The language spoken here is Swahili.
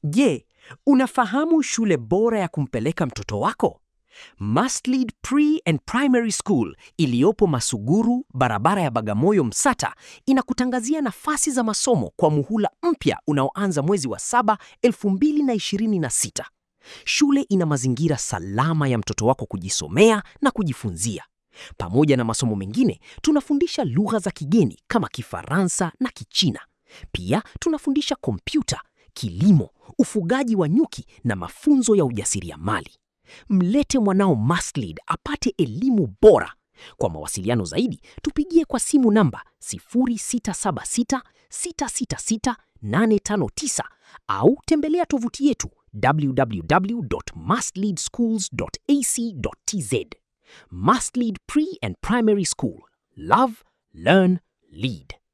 Je, unafahamu shule bora ya kumpeleka mtoto wako? Mustlead Pre and Primary School iliyopo Masuguru, barabara ya Bagamoyo Msata, inakutangazia nafasi za masomo kwa muhula mpya unaoanza mwezi wa saba 2026. Shule ina mazingira salama ya mtoto wako kujisomea na kujifunzia. Pamoja na masomo mengine, tunafundisha lugha za kigeni kama Kifaransa na Kichina. Pia tunafundisha kompyuta, kilimo, ufugaji wa nyuki na mafunzo ya ujasiriamali. Mlete mwanao Mustlead apate elimu bora. Kwa mawasiliano zaidi, tupigie kwa simu namba 0676 666 859 au tembelea tovuti yetu www.mustleadschools.ac.tz. Mustlead Pre and Primary School. Love, learn, lead.